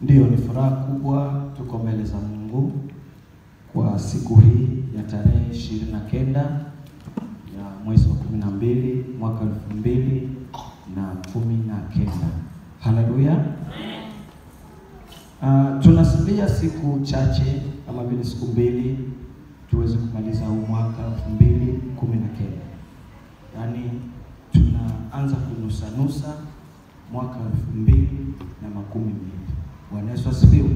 Ndiyo, ni furaha kubwa, tuko mbele za Mungu kwa siku hii ya tarehe ishirini na kenda ya mwezi wa kumi na mbili mwaka elfu mbili na kumi na kenda. Haleluya! Uh, tunasubiria siku chache kama vile siku mbili tuweze kumaliza huu mwaka elfu mbili kumi na kenda, yaani tunaanza kunusanusa mwaka elfu mbili na makumi mbili. Bwana Yesu asifiwe.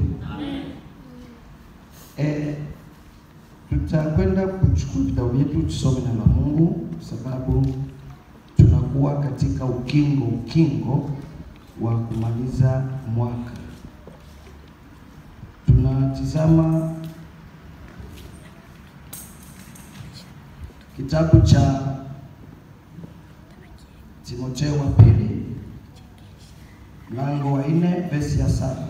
Eh, tutakwenda kuchukua vitabu vyetu tusome neno la Mungu kwa sababu tunakuwa katika ukingo ukingo wa kumaliza mwaka. Tunatizama kitabu cha Timotheo wa pili mlango wa nne vesi ya saba.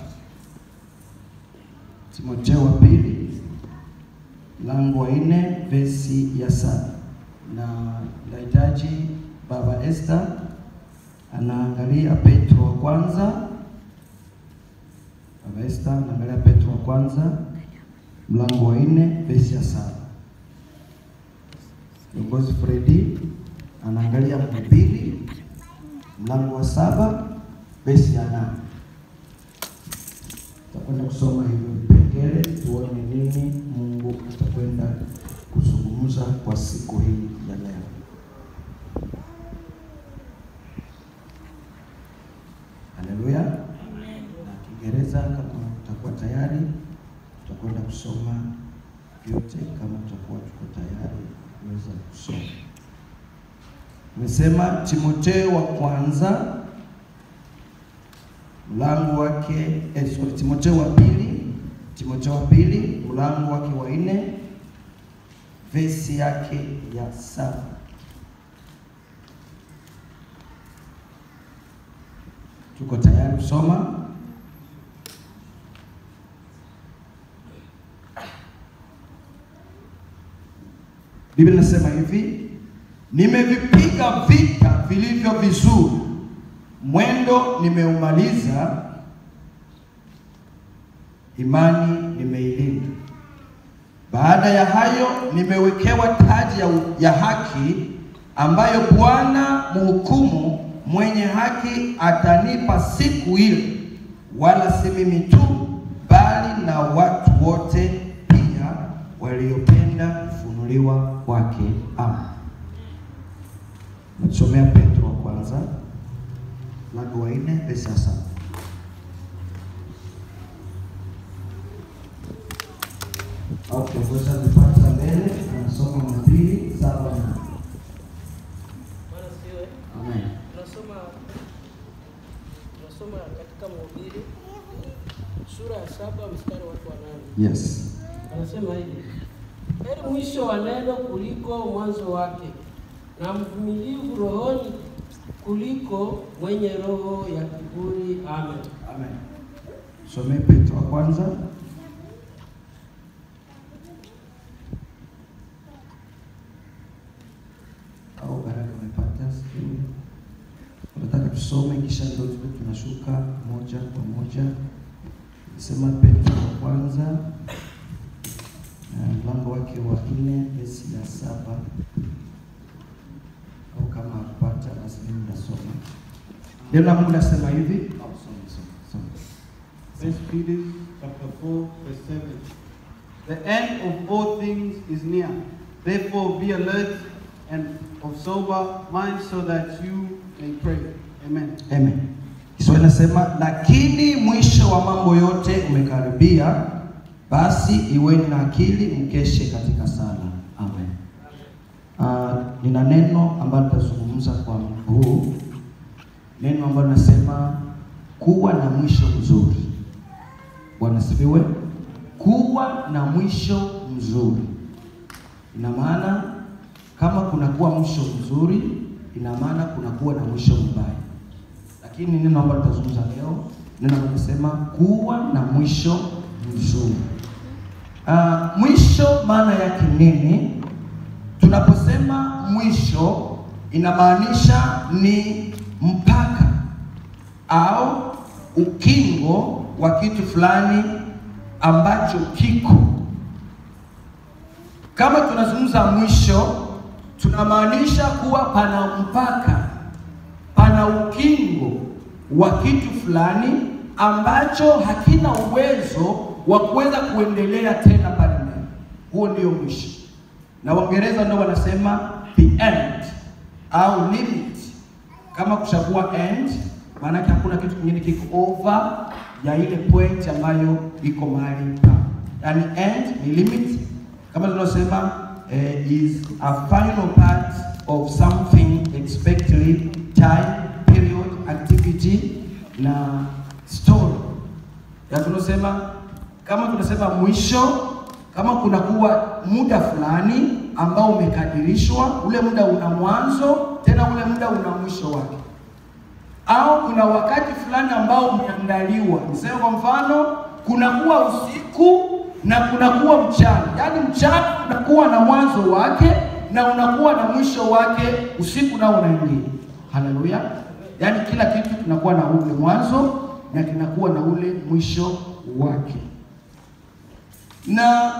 Timotheo wa pili mlango wa nne vesi ya saba, na nahitaji baba Esther anaangalia Petro wa kwanza. Baba Esther anaangalia Petro wa kwanza mlango wa nne vesi ya saba. Kiongozi Fredi anaangalia Mhubiri mlango wa saba vesi ya nane. Tutakwenda kusoma hivyo vipengele tuone nini Mungu atakwenda kuzungumza kwa siku hii ya leo. Haleluya. Na Kiingereza kama tutakuwa tayari, tutakwenda kusoma vyote kama tutakuwa tuko tayari kuweza kusoma. Nimesema Timotheo wa kwanza mlango wake eh, sorry, Timotheo wa pili, Timotheo wa pili mlango wake wa nne vesi yake ya saba. Tuko tayari kusoma? Biblia inasema hivi, nimevipiga vita vilivyo vizuri, mwendo nimeumaliza, imani nimeilinda. Baada ya hayo nimewekewa taji ya, ya haki ambayo Bwana mhukumu mwenye haki atanipa siku ile, wala si mimi tu, bali na watu wote pia waliopenda kufunuliwa kwake. Amen. Nachomea Petro wa kwanza mlango wa nne vesi ya saba. au kiongozi amepata mbele anasoma Mhubiri saba na Bwana asifiwe. Amen. Tunasoma tunasoma katika Mhubiri sura ya saba mstari wake wa nane. Yes. Anasema hivi: heri mwisho wa neno kuliko mwanzo wake, na mvumilivu rohoni kuliko mwenye roho ya kiburi. Amen. Amen. Somee Petro wa kwanza au baraka umepata sijui. Unataka tusome kisha ndio tuwe tunashuka moja kwa moja. Sema Petro wa kwanza na mlango wake wa nne vesi ya saba au kama akupata basi mimi nasoma. Neno la Mungu nasema hivi. Au soma soma soma. First Peter chapter 4, verse 7. The end of all things is near. Therefore be alert and of sober mind so that you may pray. Amen. Amen. Kiswahili nasema lakini mwisho wa mambo yote umekaribia, basi iweni na akili, mkeshe katika sala. Amen. Uh, nina neno ambalo tutazungumza kwa muda huu, neno ambalo nasema kuwa na mwisho mzuri. Bwana sifiwe. Kuwa na mwisho mzuri ina maana kama kunakuwa mwisho mzuri, ina maana kunakuwa na mwisho mbaya lakini neno ambalo tutazungumza leo, neno ambalo linasema kuwa na mwisho mzuri. Uh, mwisho maana yake nini? Tunaposema mwisho inamaanisha ni mpaka au ukingo wa kitu fulani ambacho kiko. Kama tunazungumza mwisho, tunamaanisha kuwa pana mpaka, pana ukingo wa kitu fulani ambacho hakina uwezo wa kuweza kuendelea tena pale mbele. Huo ndio mwisho, na Waingereza ndio wanasema the end au limit. Kama kushakuwa end, maanake hakuna kitu kingine kiko over ya ile point ambayo iko mahali pa, yani end ni limit, kama tunavyosema eh, is a final part of something expectedly time period activity na story ya tunasema kama tunasema mwisho, kama kuna kuwa muda fulani ambao umekadirishwa, ule muda una mwanzo tena ule muda una mwisho wake, au kuna wakati fulani ambao umeandaliwa. Niseme kwa mfano, kunakuwa usiku na kunakuwa mchana, yaani mchana unakuwa na mwanzo wake na unakuwa na mwisho wake, usiku nao unaingia. Haleluya! Yaani kila kitu kinakuwa na ule mwanzo na kinakuwa na ule mwisho wake. Na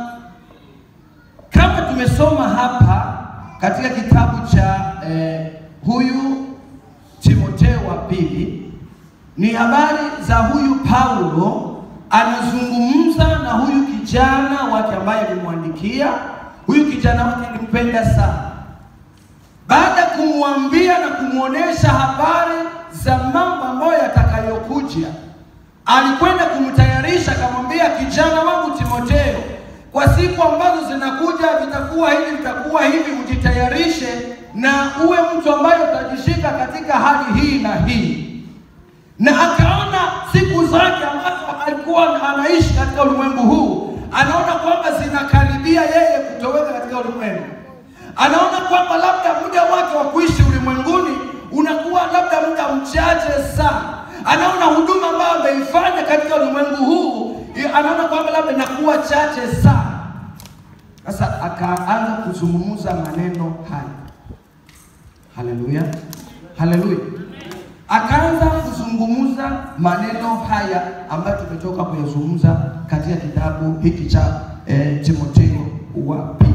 kama tumesoma hapa katika kitabu cha eh, huyu Timotheo wa pili, ni habari za huyu Paulo anazungumza na huyu kijana wake ambaye alimwandikia. Huyu kijana wake alimpenda sana baada ya kumwambia na kumwonyesha habari za mambo ambayo yatakayokuja, alikwenda kumtayarisha, akamwambia kijana wangu Timotheo, kwa siku ambazo zinakuja vitakuwa hivi, vitakuwa hivi, ujitayarishe na uwe mtu ambaye utajishika katika hali hii na hii. Na akaona siku zake ambazo alikuwa anaishi katika ulimwengu huu, anaona kwamba zinakaribia yeye kutoweka katika ulimwengu anaona kwamba labda muda wake wa kuishi ulimwenguni unakuwa labda muda mchache sana. Anaona huduma ambayo ameifanya katika ulimwengu huu, anaona kwamba labda inakuwa chache sana. Sasa akaanza kuzungumza maneno haya. Haleluya, haleluya! Akaanza kuzungumza maneno haya ambayo tumetoka kuyazungumza katika kitabu hiki cha eh, Timotheo wa pili.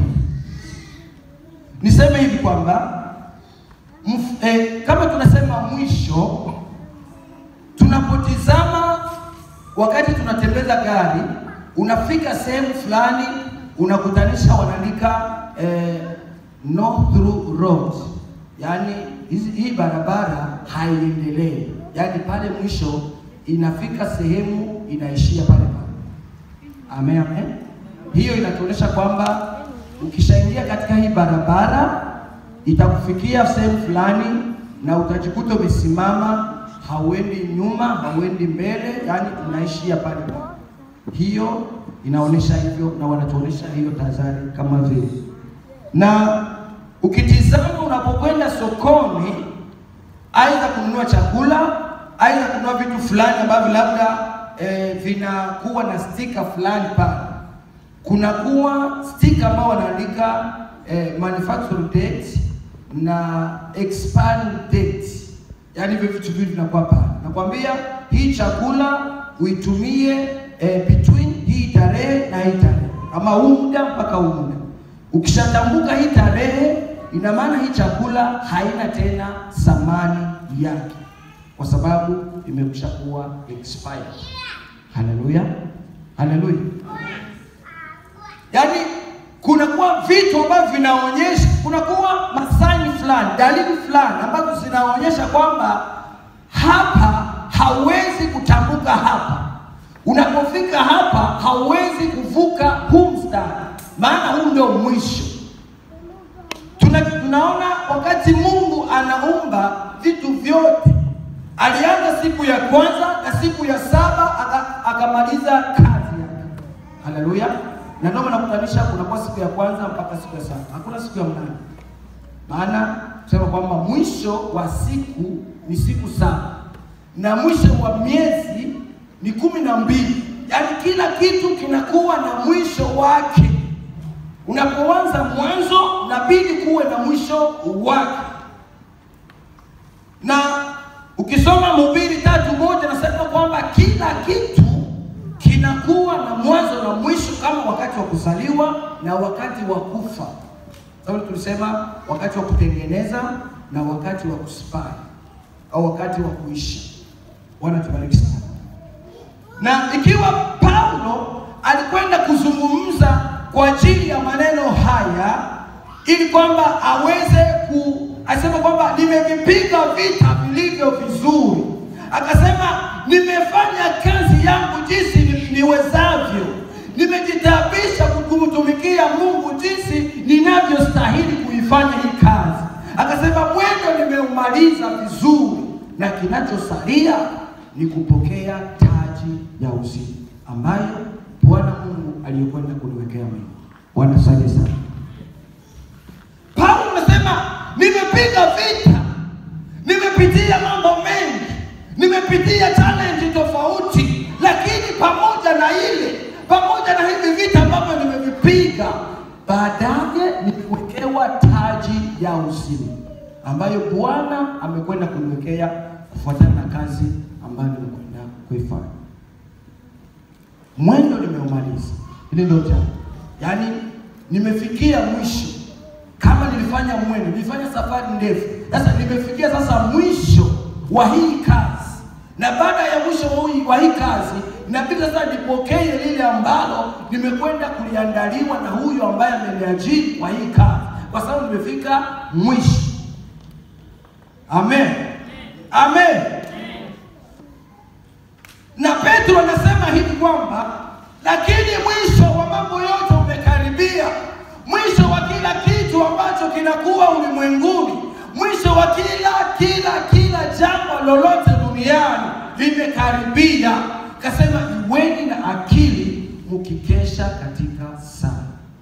Niseme hivi kwamba mf- eh, kama tunasema mwisho, tunapotizama wakati tunatembeza gari, unafika sehemu fulani, unakutanisha wanaandika eh, no through road, yaani hizi- hii barabara haiendelee, yaani pale mwisho inafika sehemu inaishia pale pale. Amen, amen. Hiyo inatuonyesha kwamba ukishaingia katika hii barabara itakufikia sehemu fulani na utajikuta umesimama, hauendi nyuma, hauendi mbele, yani unaishia pale pale. Hiyo inaonyesha hivyo, na wanatuonyesha hiyo tahadhari kama vile. Na ukitizama unapokwenda sokoni, aidha kununua chakula, aidha kununua vitu fulani ambavyo labda eh, vinakuwa na stika fulani pale kunakuwa stika ambao wanaandika eh, manufacture date na expiry date, yaani hivyo vitu viwili vinakuwa pale. Nakwambia hii chakula uitumie eh, between hii tarehe na hii tarehe, ama huu muda mpaka huu muda. Ukishatambuka hii tarehe, ina maana hii chakula haina tena thamani yake, kwa sababu imekwisha kuwa expired. Haleluya, haleluya. Yaani kunakuwa vitu ambavyo vinaonyesha, kunakuwa masaini fulani, dalili fulani ambazo zinaonyesha kwamba hapa hauwezi kutambuka hapa. Unapofika hapa hauwezi kuvuka huu mstari, maana huu ndio mwisho. Tuna, tunaona wakati Mungu anaumba vitu vyote, alianza siku ya kwanza na siku ya saba aka- akamaliza kazi yake. Haleluya! Na ndio maana nakutanisha kunakuwa siku ya kwanza mpaka siku ya saba, hakuna siku ya mnane. Maana tusema kwamba mwisho wa siku ni siku saba na mwisho wa miezi ni kumi na mbili. Yaani kila kitu kinakuwa na mwisho wake. Unapoanza mwanzo, inabidi kuwe na mwisho wake. Na ukisoma Mhubiri tatu moja nasema kwamba kila kitu kinakuwa na mwanzo na mwisho, kama wakati wa kuzaliwa na wakati wa kufa. Sababu tulisema wakati wa kutengeneza na wakati wa kuspai au wakati wa kuishi. Bwana tubariki sana. Na ikiwa Paulo alikwenda kuzungumza kwa ajili ya maneno haya ili kwamba aweze ku asema kwamba nimevipiga vita vilivyo vizuri, akasema nimefanya kazi yangu jinsi ni- niwezavyo, nimejitabisha kumtumikia Mungu jinsi ninavyostahili kuifanya hii kazi. Akasema mwendo nimeumaliza vizuri, na kinachosalia ni kupokea taji ya uzima ambayo Bwana Mungu aliyokwenda kuniwekea mimi. Bwana asante sana. Paulo anasema nimepiga vita, nimepitia mambo mengi, nimepitia challenge tofauti, lakini pamoja na ile, pamoja na hivi vita ambavyo nimevipiga, baadaye niliwekewa taji ya uzima ambayo Bwana amekwenda kuniwekea kufuatana na kazi ambayo nimekwenda kuifanya. Mwendo nimeumaliza, hili ndio jambo, yaani nimefikia mwisho. Kama nilifanya mwendo, nilifanya safari ndefu, sasa nimefikia sasa mwisho wa hii kazi, na baada ya mwisho wa hii- wa hii kazi inabidi sasa nipokee lile ambalo nimekwenda kuliandaliwa na huyu ambaye ameniajiri kwa hii kazi, kwa sababu nimefika mwisho. Amen, amen. Na Petro anasema hivi kwamba lakini mwisho wa mambo yote umekaribia, mwisho wa kila kitu ambacho kinakuwa ulimwenguni, mwisho wa kila kila kila jambo lolote duniani limekaribia. Kasema iweni na akili mkikesha katika sala.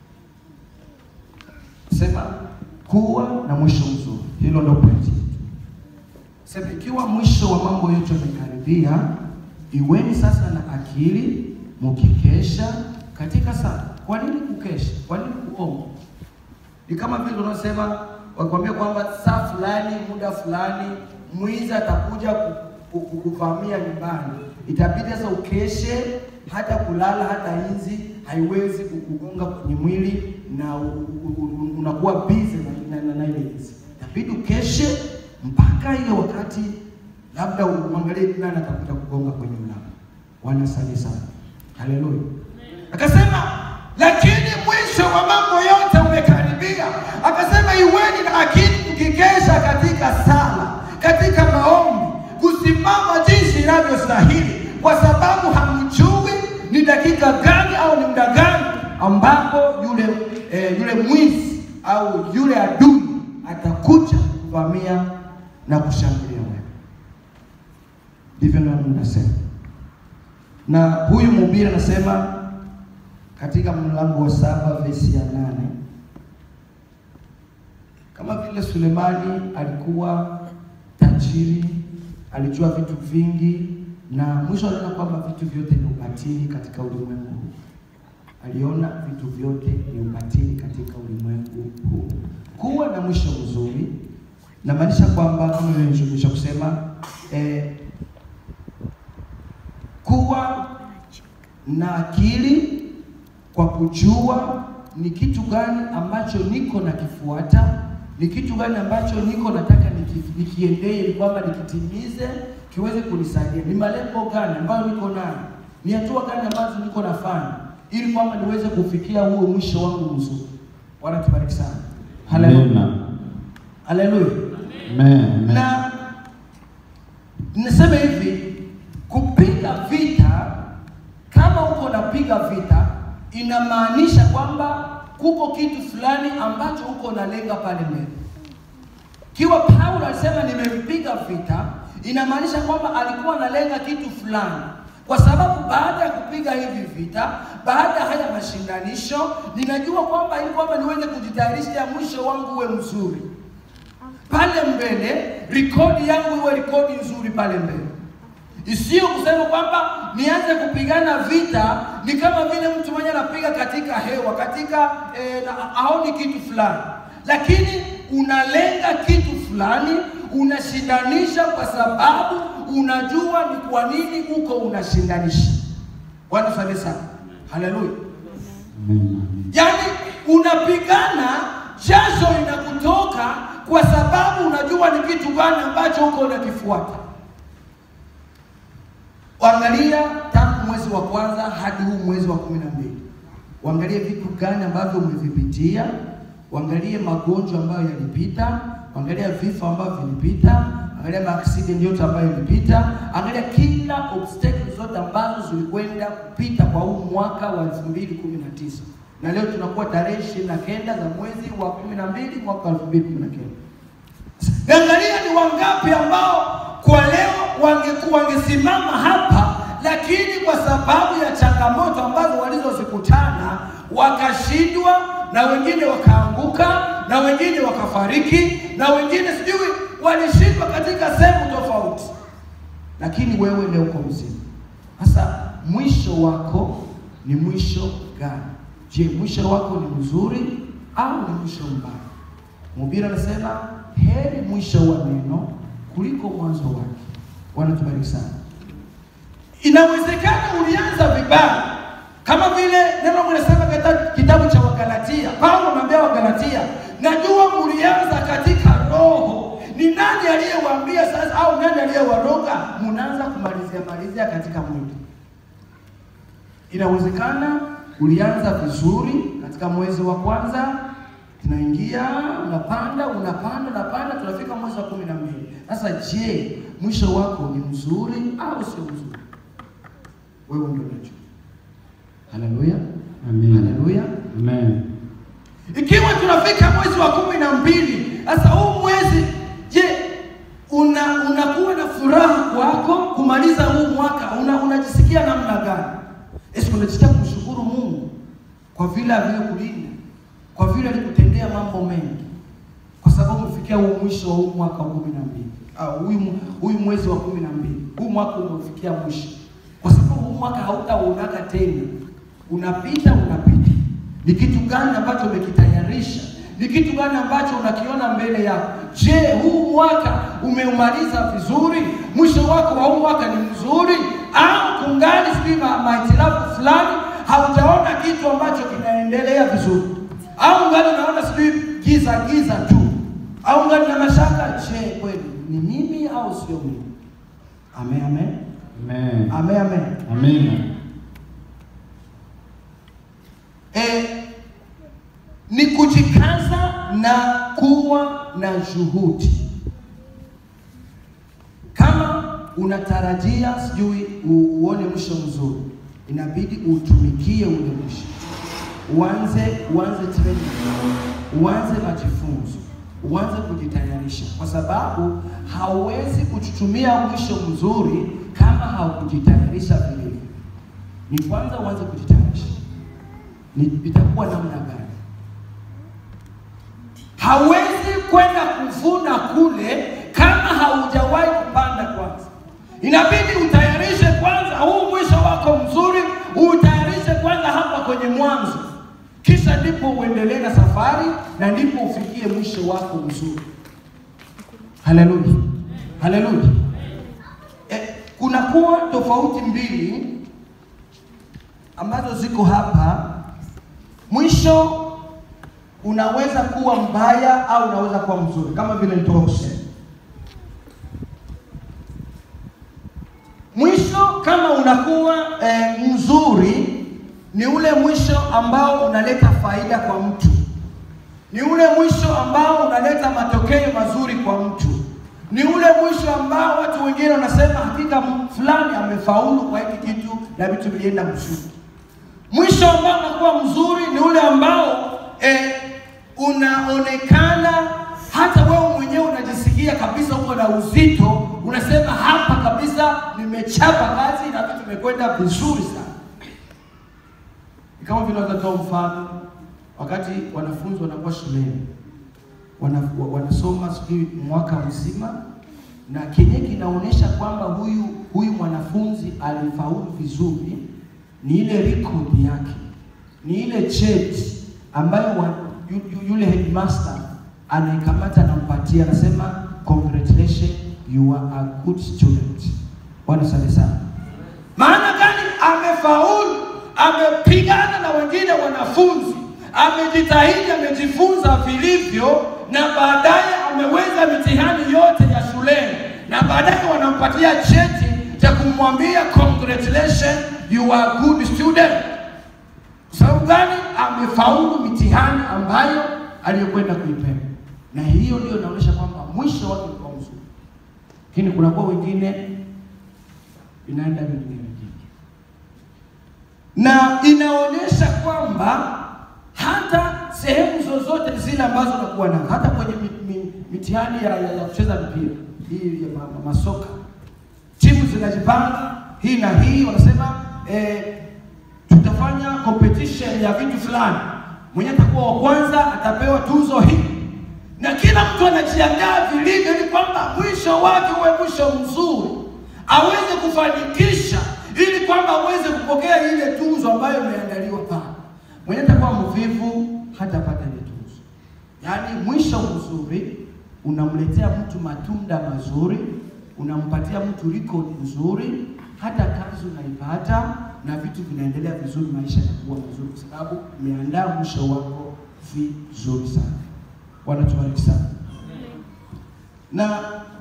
Sema kuwa na mwisho mzuri, hilo ndio pointi. Sema ikiwa mwisho wa mambo yote umekaribia, iweni sasa na akili mkikesha katika sala. Kwa nini kukesha? Kwa nini kuomba? Ni kama vile unasema wakwambia kwamba saa fulani, muda fulani, mwizi atakuja ku- ku- ku- kuvamia nyumbani, itabidi sasa ukeshe, hata kulala, hata inzi haiwezi kukugonga kwenye mwili na u- u- u- unakuwa busy na, na, na, na ile inzi. Itabidi ukeshe mpaka ile wakati labda uangalie ni nani atakuja kugonga kwenye mlango. Bwana asante sana, haleluya. Akasema lakini mwisho wa mambo yote umekaribia. Akasema iweni na akili mkikesha katika sala, katika maombi, kusimama jinsi inavyostahili, kwa sababu hamjui ni dakika gani au ni muda gani ambapo yule eh, yule mwizi au yule adui atakuja kuvamia na kushambulia wewe. Ndivyo nami nasema, na huyu mhubiri anasema katika mlango wa saba vesi ya nane kama vile Sulemani alikuwa tajiri, alijua vitu vingi, na mwisho aliona kwamba vitu vyote ni ubatili katika ulimwengu huu. Aliona vitu vyote ni ubatili katika ulimwengu huu. Kuwa na mwisho mzuri namaanisha kwamba kama vile nilivyoisha kusema eh, kuwa na akili kwa kujua ni kitu gani ambacho niko nakifuata, ni kitu gani ambacho niko nataka niki- nikiendee, ili kwamba nikitimize kiweze kunisaidia, ni malengo gani ambayo niko nayo, ni hatua gani ambazo niko nafanya, ili kwamba niweze kufikia huo mwisho wangu mzuri. Bwana tubariki sana, haleluya, haleluya. Amen. Na niseme hivi, kupiga vita, kama uko napiga vita, inamaanisha kwamba kuko kitu fulani ambacho uko nalenga pale mbele. Kiwa Paulo alisema nimempiga vita, inamaanisha kwamba alikuwa analenga kitu fulani, kwa sababu baada ya kupiga hivi vita, baada ya haya mashindanisho, ninajua kwamba ili kwamba niweze kujitayarisha mwisho wangu uwe mzuri pale mbele, rekodi yangu iwe rekodi nzuri pale mbele, isiyo kusema kwamba nianze kupigana vita. Ni kama vile mtu mwenye anapiga katika hewa, katika eh, na aoni kitu fulani, lakini unalenga kitu fulani, unashindanisha kwa sababu unajua ni kwa nini uko unashindanisha. Bwana asante sana, haleluya. Yaani unapigana, jasho inakutoka kwa sababu unajua ni kitu gani ambacho uko unakifuata. Angalia tangu mwezi wa kwanza hadi huu mwezi wa kumi na mbili, uangalie vitu gani ambavyo umevipitia, uangalie magonjwa ambayo yalipita, angalia vifo ambavyo vilipita, angalia maaksidenti yote ambayo yalipita, angalia kila obstacle zote ambazo zilikwenda kupita kwa huu mwaka wa 2019 na leo tunakuwa tarehe ishirini na kenda za mwezi wa kumi na mbili mwaka wa 2019. Angalia ni wangapi ambao kwa leo wangekuwa wangesimama hapa, lakini kwa sababu ya changamoto ambazo walizozikutana wakashindwa, na wengine wakaanguka, na wengine wakafariki, na wengine sijui walishindwa katika sehemu tofauti, lakini wewe leo uko mzima. Sasa mwisho wako ni mwisho gani? Je, mwisho wako ni mzuri au ni mwisho mbaya? Mhubiri anasema heri mwisho wa neno kuliko mwanzo wake. Bwana tubariki sana. Inawezekana ulianza vibaya, kama vile neno linasema katika kitabu cha Wagalatia. Paulo anaambia Wagalatia, najua mlianza katika roho. Ni nani aliyewaambia sasa, au nani aliyewaroga mnaanza kumalizia malizia katika mwili? Inawezekana ulianza vizuri katika mwezi wa kwanza, tunaingia unapanda unapanda unapanda, tunafika mwezi wa kumi na mbili. Sasa je, mwisho wako ni mzuri au sio mzuri? Wewe ndio unajua. Haleluya, Amen. haleluya. Amen. Ikiwa tunafika mwezi wa kumi na mbili, sasa huu mwezi, je, una unakuwa na furaha kwako kumaliza huu mwaka? Una, unajisikia namna gani? Esi unajisikia kumshukuru Mungu kwa vile alivyokulinda, kwa vile alikutendea mambo mengi, kwa sababu umefikia huu mwisho wa huu mwaka wa kumi na mbili au huyu huyu mwezi wa kumi na mbili huu mwaka umefikia mwisho, kwa sababu huu mwaka hautauonaka tena, unapita unapita. Ni kitu gani ambacho umekitayarisha? Ni kitu gani ambacho unakiona mbele yako? Je, huu mwaka umeumaliza vizuri? Mwisho wako wa huu mwaka ni mzuri au kungali sijui ma- mahitilafu fulani, haujaona kitu ambacho kinaendelea vizuri, au ngali unaona sijui giza giza tu, au ngali na mashaka? Je, kweli ni mimi au sio mimi? Amen, amen, Amen. amen, amen. Amina. Eh, ni kujikaza na kuwa na juhudi. Kama unatarajia sijui u- uone mwisho mzuri, inabidi utumikie ule mwisho, uanze uanze training, uanze majifunzo, uanze kujitayarisha, kwa sababu hauwezi kuchutumia mwisho mzuri kama haukujitayarisha vilivyo. Ni kwanza uanze kujitayarisha ni itakuwa namna gani? Hawezi kwenda kuvuna kule kama haujawahi kupanda kwanza. Inabidi utayarishe kwanza huu mwisho wako mzuri, utayarishe kwanza hapa kwenye mwanzo, kisha ndipo uendelee na safari na ndipo ufikie mwisho wako mzuri. Haleluya, haleluya. Eh, kunakuwa tofauti mbili ambazo ziko hapa. Mwisho unaweza kuwa mbaya au unaweza kuwa mzuri, kama vile nitoka kusema. Mwisho kama unakuwa eh, mzuri, ni ule mwisho ambao unaleta faida kwa mtu, ni ule mwisho ambao unaleta matokeo mazuri kwa mtu, ni ule mwisho ambao watu wengine wanasema hakika fulani amefaulu kwa hiki kitu na vitu vilienda mzuri. Mwisho ambao unakuwa mzuri ni ule ambao eh, unaonekana hata wewe mwenyewe unajisikia kabisa uko na uzito, unasema hapa kabisa nimechapa kazi na vitu vimekwenda vizuri sana. Ni kama vile watatoa mfano, wakati wanafunzi wanakuwa shuleni wana, wa- wanasoma sijui mwaka mzima na kenye kinaonyesha kwamba huyu huyu mwanafunzi alifaulu vizuri ni ile record yake, ni ile cheti ambayo wa, yu, yu, yule headmaster anaikamata anampatia, anasema congratulations you are a good student. Bwana asante sana. Maana gani? Amefaulu, amepigana na wengine wanafunzi, amejitahidi, amejifunza vilivyo, na baadaye ameweza mitihani yote ya shuleni, na baadaye wanampatia cheti cha kumwambia congratulations, you are good student. Sababu gani? Amefaulu mitihani ambayo aliyokwenda kuipewa, na hiyo ndio inaonyesha kwamba mwisho wake ulikuwa mzuri, lakini kunakuwa wengine inaenda vingine vingine, na inaonyesha kwamba hata sehemu zozote zile ambazo unakuwa nazo, hata kwenye mi- mi- mitihani ya, ya, ya kucheza mpira hii ya ma, ma, masoka, timu zinajipanga hii na hii, wanasema eh, tutafanya competition ya vitu fulani, mwenye atakuwa wa kwanza atapewa tuzo hii, na kila mtu anajiandaa vilivyo, ili kwamba mwisho wake uwe mwisho mzuri, aweze kufanikisha, ili kwamba aweze kupokea ile tuzo ambayo imeandaliwa pale. Mwenye atakuwa mvivu hatapata ile tuzo. Yaani mwisho mzuri unamletea mtu matunda mazuri, unampatia mtu record nzuri, hata kazi unaipata na vitu vinaendelea vizuri, maisha yanakuwa mazuri, kwa sababu umeandaa mwisho wako vizuri sana. Bwana tubariki sana. Na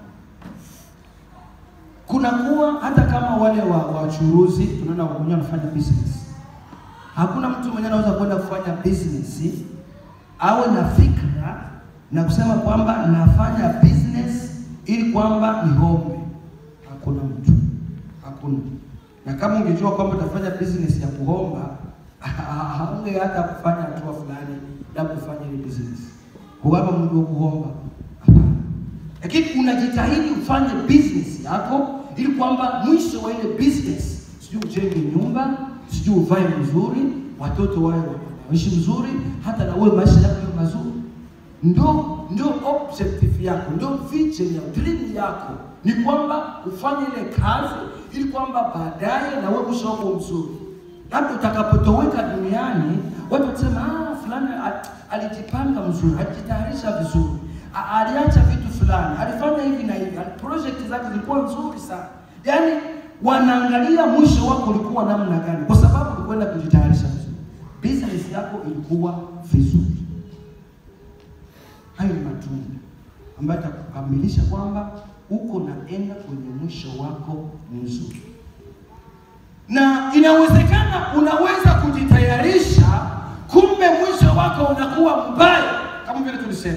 kunakuwa hata kama wale wa wachuruzi, tunaona wenyewe wanafanya business Hakuna mtu mwenye anaweza kwenda kufanya business awe na fikra na kusema kwamba nafanya business ili kwamba nihombe. Hakuna mtu, hakuna. Na kama ungejua kwamba utafanya business ya kuhomba, haunge hata kufanya hatua fulani ya kufanya ile business. Huwapa mtu wa kuhomba, hapana. Lakini unajitahidi ufanye business yako ili kwamba mwisho wa ile business, sijui ujenge nyumba, sijui uvae vizuri, watoto wawe wanaishi vizuri, hata na wewe maisha yako yawe mazuri. Ndio ndio objective yako, ndio vision ya dream yako ni kwamba ufanye ile kazi ili kwamba baadaye na wewe mwisho wako mzuri. Labda utakapotoweka duniani, watu watasema ah, fulani al- alijipanga mzuri, alijitayarisha vizuri, a- aliacha vitu fulani, alifanya hivi na hivi, ali- project zake zilikuwa nzuri sana. Yaani wanaangalia mwisho wako ulikuwa namna gani, kwa sababu ulikwenda kujitayarisha vizuri, business yako ilikuwa vizuri. Hayo ni matunda ambayo itakukamilisha kwamba uko naenda kwenye mwisho wako mzuri, na inawezekana unaweza kujitayarisha, kumbe mwisho wako unakuwa mbaya, kama vile tulisema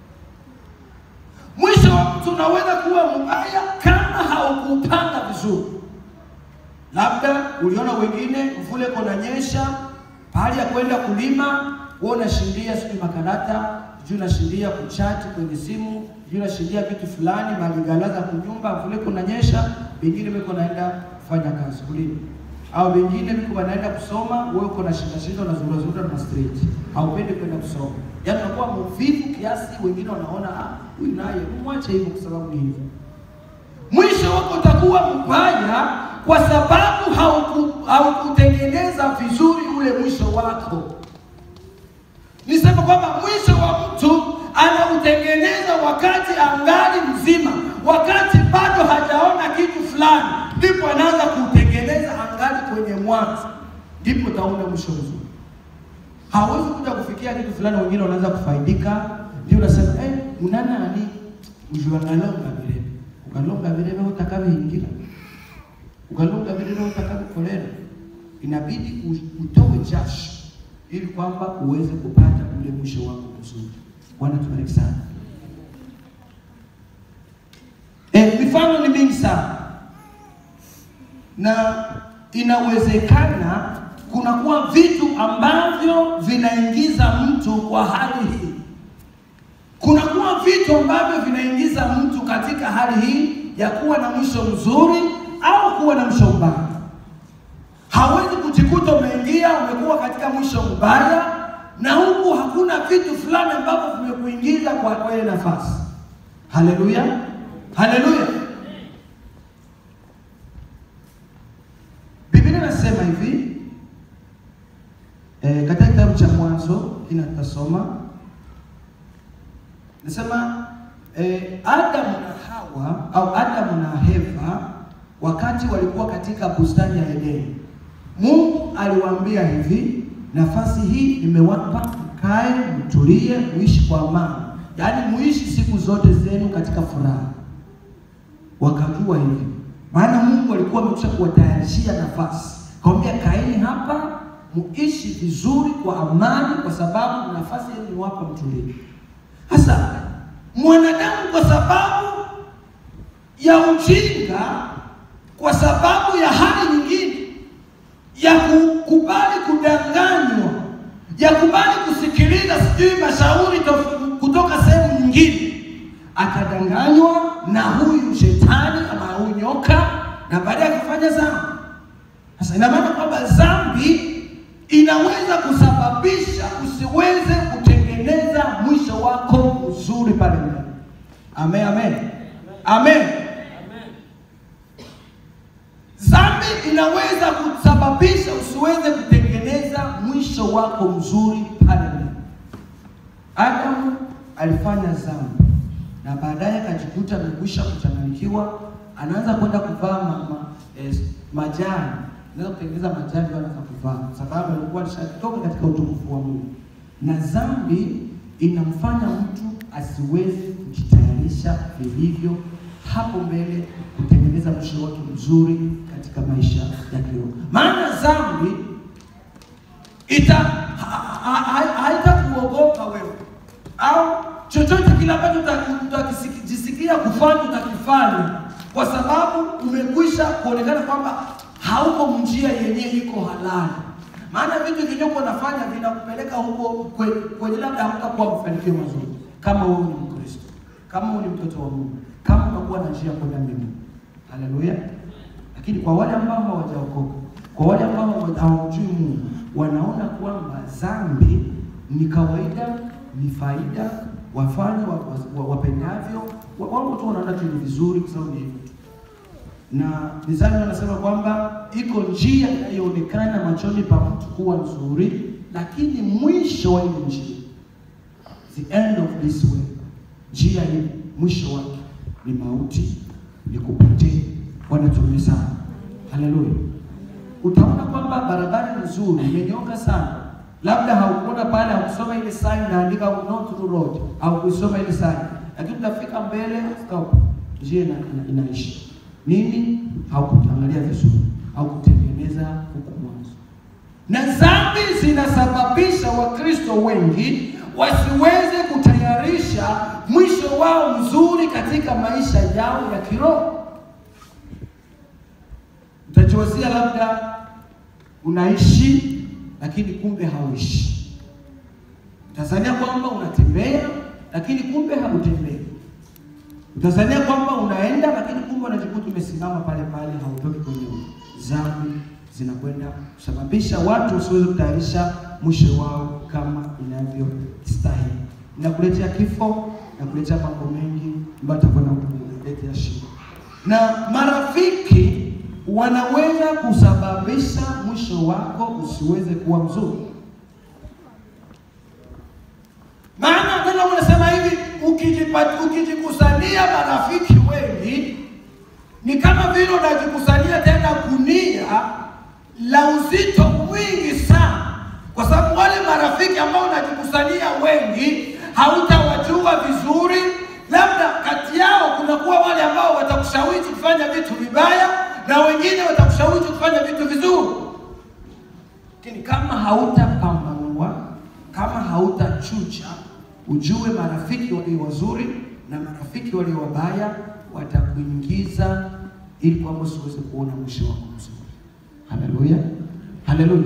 mwisho wa mtu unaweza kuwa mbaya kama haukupanga vizuri. Labda uliona wengine mvule kunanyesha, pahali ya kwenda kulima, wewe unashindia sijui makarata, sijui unashindia kuchati kwenye simu, sijui unashindia vitu fulani, maligalaza kunyumba, mvule kunanyesha, wengine weko naenda kufanya kazi kulima au wengine wiko wanaenda kusoma, wewe uko na shinda shinda na zura zura na street, haupendi kwenda kusoma, yaani unakuwa mvivu kiasi, wengine wanaona ah, huyu naye mwache hivyo, kwa sababu ni hivyo mwisho wako utakuwa mbaya kwa sababu hauku- haukutengeneza vizuri ule mwisho wako. Nisema kwamba mwisho wa mtu anautengeneza wakati angali mzima, wakati bado hajaona kitu fulani, ndipo anaanza kuutengeneza angali kwenye mwanzo, ndipo utaona mwisho mzuri. Hawezi kuja kufikia kitu fulani, wengine wanaanza kufaidika, ndio unasema eh, unana ani ujuangalonga vile ukalonga vile wewe utakavyingira ukalonga vile wewe utakavyokolera, inabidi u- utoe jasho ili kwamba uweze kupata ule mwisho wako mzuri. Bwana tubariki sana. Eh, mifano ni mingi sana na inawezekana kunakuwa vitu ambavyo vinaingiza mtu kwa hali hii kunakuwa vitu ambavyo vinaingiza mtu katika hali hii ya kuwa na mwisho mzuri au kuwa na mwisho mbaya. Hawezi kujikuta umeingia umekuwa katika mwisho mbaya, na huku hakuna vitu fulani ambavyo vimekuingiza kwa kwa ile nafasi. Haleluya, haleluya. Biblia inasema hivi eh, katika kitabu cha Mwanzo kina tutasoma Nasema eh, Adamu na Hawa au Adamu na Eva wakati walikuwa katika bustani ya Edeni. Mungu aliwaambia hivi, nafasi hii nimewapa mkae, mtulie, muishi kwa amani, yaani muishi siku zote zenu katika furaha. Wakajua hivi, maana Mungu alikuwa amekwisha kuwatayarishia nafasi, kaambia kaeni hapa muishi vizuri kwa amani, kwa sababu nafasi yenu niwapa mtulie. Sasa mwanadamu kwa sababu ya ujinga, kwa sababu ya hali nyingine ya kukubali kudanganywa, ya kubali kusikiliza sijui mashauri tof- kutoka sehemu nyingine, akadanganywa na huyu shetani ama huyu nyoka, na baadaye akafanya dhambi. Sasa ina maana kwamba dhambi inaweza kusababisha usiweze kutengeneza mwisho wako mzuri pale mbele. Amen, amen, amen. Amen. Dhambi inaweza kusababisha usiweze kutengeneza mwisho wako mzuri pale mbele. Adamu alifanya dhambi na baadaye akajikuta amekwisha kuchanganyikiwa, anaanza kwenda kuvaa ma, ma, eh, majani, anaweza kutengeneza majani ndio anaanza kuvaa, kwa sababu alikuwa alishatoka katika utukufu wa Mungu. Na dhambi inamfanya mtu asiweze kujitayarisha vilivyo hapo mbele kutengeneza mwisho wake mzuri katika maisha ya kiroho. Maana dhambi ita ha- ha- ha- haitakuogopa wewe au chochote kile ambacho uta- utakijisikia kufanya utakifanya, kwa sababu umekwisha kuonekana kwamba hauko njia yenyewe iko halali. Maana vitu vilivyokuwa unafanya vinakupeleka huko kwe- kwenye labda hautakuwa mafanikio mazuri, kama wewe ni Mkristo, kama wewe ni mtoto wa Mungu, kama unakuwa na njia ya kwenda mbinguni. Haleluya! Lakini kwa wale ambao hawajaokoka, kwa wale ambao hawa- hawamjui Mungu, wanaona kwamba dhambi ni kawaida, ni faida, wafanye wa- wa- wapendavyo, wa- wao tu wanaona tu ni vizuri kwa sababu ni hivyo tu. Na mizani wanasema kwamba iko njia inayoonekana machoni pa mtu kuwa nzuri, lakini mwisho wa ile njia, the end of this way, njia hii mwisho wake ni mauti, ni kupotea. Bwana tume sana, haleluya. Utaona kwamba barabara ni nzuri, imenyooka sana, labda haukuona pale, haukusoma ile sign inaandika not through road, haukusoma ile sign, lakini utafika mbele, stop, njia ina, ina, inaishi nini? Haukutangalia vizuri, haukutengeneza huku mwanzo na dhambi zinasababisha Wakristo wengi wasiweze kutayarisha mwisho wao mzuri katika maisha yao ya kiroho. Utajiwazia labda unaishi lakini kumbe hauishi. Utazania kwamba unatembea lakini kumbe hautembei. Utazania kwamba unaenda lakini kumbe unajikuta umesimama pale pale, hautoki kwenye dhambi. Zinakwenda kusababisha watu wasiweze kutayarisha mwisho wao kama inavyostahili, inakuletea kifo, inakuletea mambo mengi ambayo atakwenda kukuletea shida, na marafiki wanaweza kusababisha mwisho wako usiweze kuwa mzuri. Maana neno unasema hivi, ukijipa- ukijikusania marafiki wengi ni kama vile unajikusania tena gunia la uzito mwingi sana, kwa sababu wale marafiki ambao unajikusania wengi hautawajua vizuri. Labda kati yao kunakuwa wale ambao watakushawishi kufanya vitu vibaya na wengine watakushawishi kufanya vitu vizuri. Lakini kama hautapambanua, kama hautachuja, ujue marafiki walio wazuri na marafiki walio wabaya watakuingiza ili kwamba usiweze kuona mwisho wako mzuri. Haleluya, haleluya.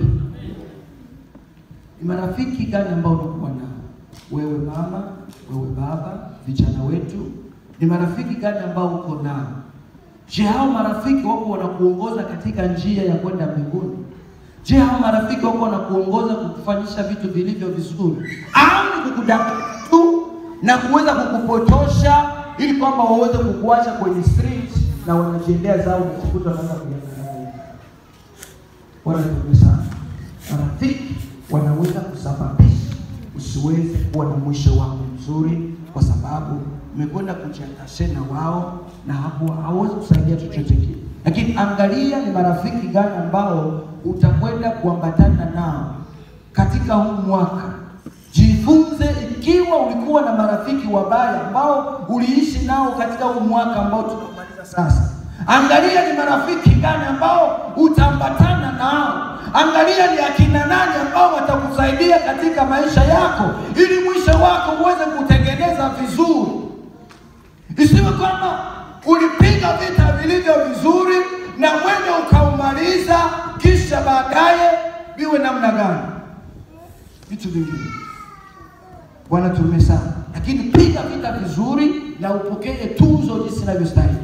Ni marafiki gani ambao unakuwa nao wewe mama, wewe baba, vijana wetu? Ni marafiki gani ambao uko nao? Je, hao marafiki wako wanakuongoza katika njia ya kwenda mbinguni? Je, hao marafiki wako wanakuongoza kukufanyisha vitu vilivyo vizuri, au ni kukudanganya tu na kuweza kukupotosha ili kwamba waweze kukuacha kwenye street na wanajiendea zao kujikuta wanaanza kujiangalia. Bwana tukupe sana. Marafiki wanaweza kusababisha usiweze kuwa na mwisho wako mzuri, kwa sababu umekwenda kujiatashe na wao na hapo hawezi kusaidia chochote kile. lakini angalia ni marafiki gani ambao utakwenda kuambatana nao katika huu mwaka. Jifunze ikiwa ulikuwa na marafiki wabaya ambao uliishi nao katika huu mwaka ambao tunamaliza sasa. Angalia ni marafiki gani ambao utaambatana nao. Angalia ni akina nani ambao watakusaidia katika maisha yako, ili mwisho wako uweze kutengeneza vizuri. Isiwe kwamba ulipiga vita vilivyo vizuri na mwendo ukaumaliza, kisha baadaye viwe namna gani? Vitu vingine. Bwana tume sana, lakini piga vita vizuri na upokee tuzo jinsi inavyostahili.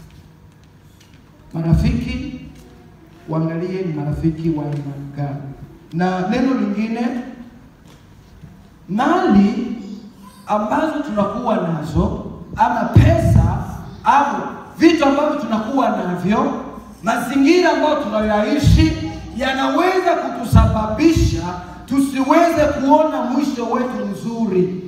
Marafiki uangalie ni marafiki wa aina gani. Na neno lingine, mali ambazo tunakuwa nazo ama pesa au vitu ambavyo tunakuwa navyo, mazingira ambayo tunayoishi yanaweza kutusababisha tusiweze kuona mwisho wetu mzuri.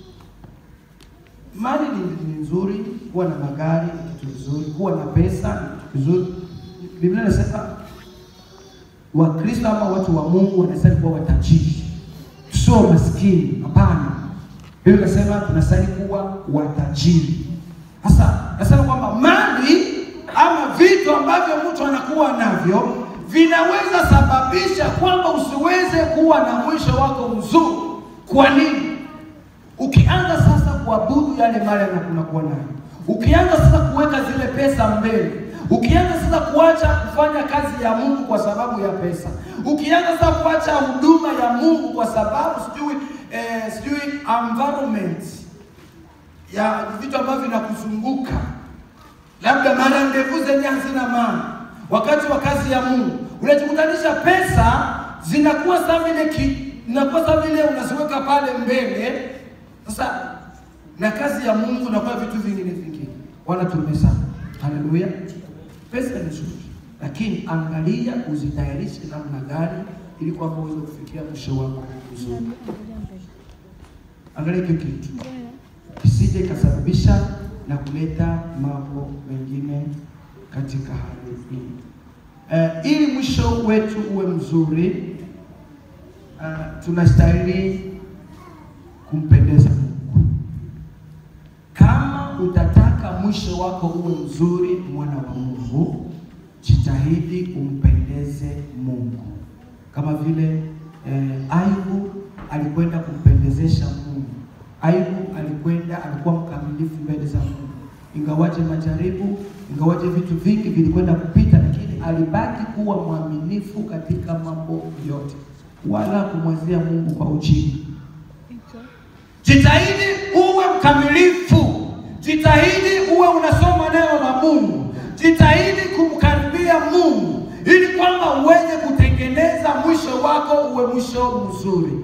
Mali ni, ni nzuri, kuwa na magari ni kitu vizuri, kuwa na pesa ni kitu vizuri. Biblia inasema Wakristo ama watu wa Mungu wanastahili kuwa watajiri, sio maskini. Hapana, Biblia inasema tunastahili kuwa watajiri. Sasa nasema kwamba mali ama vitu ambavyo mtu anakuwa navyo vinaweza sababisha kwamba usiweze kuwa na mwisho wako mzuri. Kwa nini? Ukianza sasa kuabudu yale mali unakuwa nayo, ukianza sasa kuweka zile pesa mbele, ukianza sasa kuacha kufanya kazi ya Mungu kwa sababu ya pesa, ukianza sasa kuacha huduma ya Mungu kwa sababu sijui eh, sijui environment ya vitu ambavyo vinakuzunguka, labda mara ndevu zenye hazina maana wakati wa kazi ya Mungu unajikutanisha pesa zinakuwa sawa vile ki zinakuwa sawa vile unaziweka pale mbele. Sasa na kazi ya Mungu inakuwa vitu vingine vingine. Bwana tume sana, haleluya. Pesa ni nzuri, lakini angalia uzitayarishe namna gani ili kwamba uweze kufikia mwisho wako mzuri. Angalia hiyo kitu kisije ikasababisha na kuleta mambo mengine katika hali hii. Uh, ili mwisho wetu uwe mzuri uh, tunastahili kumpendeza Mungu. Kama utataka mwisho wako uwe mzuri, mwana wa Mungu, jitahidi umpendeze Mungu, kama vile eh, Ayubu alikwenda kumpendezesha Mungu. Ayubu alikwenda, alikuwa mkamilifu mbele za Mungu, ingawaje majaribu, ingawaje vitu vingi vilikwenda kupita, lakini alibaki kuwa mwaminifu katika mambo yote, wala kumwazia Mungu kwa ujinga. Jitahidi uwe mkamilifu, jitahidi uwe unasoma neno la Mungu, jitahidi kumkaribia Mungu ili kwamba uweze kutengeneza mwisho wako uwe mwisho mzuri.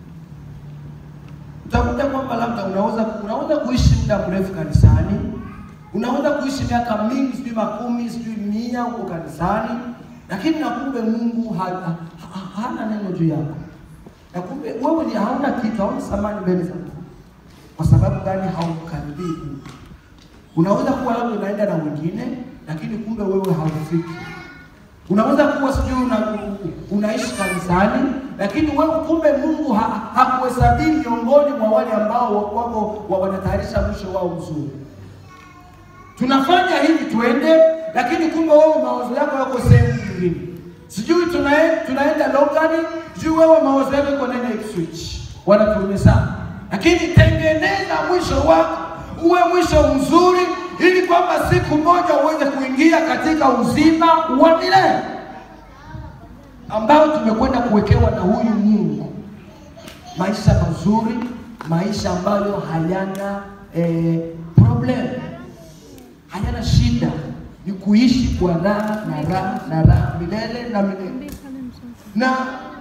Utakuta kwamba labda unaweza unaweza kuishi muda mrefu kanisani, unaweza kuishi miaka mingi, sijui makumi, sijui mia huko kanisani, lakini na kumbe Mungu ha, ha, ha, hana neno juu yako, na kumbe wewe ni hauna kitu, hauna thamani mbele za Mungu. Kwa sababu gani? Haumkaribia Mungu. Unaweza kuwa labda unaenda na wengine, lakini kumbe wewe haufiki. Unaweza kuwa sijui una, unaishi kanisani, lakini wewe kumbe Mungu ha, hakuhesabii miongoni mwa wale ambao wako wa wanatayarisha mwisho wao mzuri. Tunafanya hivi tuende, lakini kumbe wewe mawazo yako yako sehemu nyingine. Sijui tunae, tunaenda Logani, sijui wewe mawazo yako yako nene Ipswich. Wanatuume sana. Lakini tengeneza mwisho wako uwe mwisho mzuri, ili kwamba siku moja uweze kuingia katika uzima wa milele ambao tumekwenda kuwekewa na huyu Mungu, maisha mazuri, maisha ambayo hayana eh, problem, hayana shida, ni kuishi kwa raha na raha na raha milele na milele na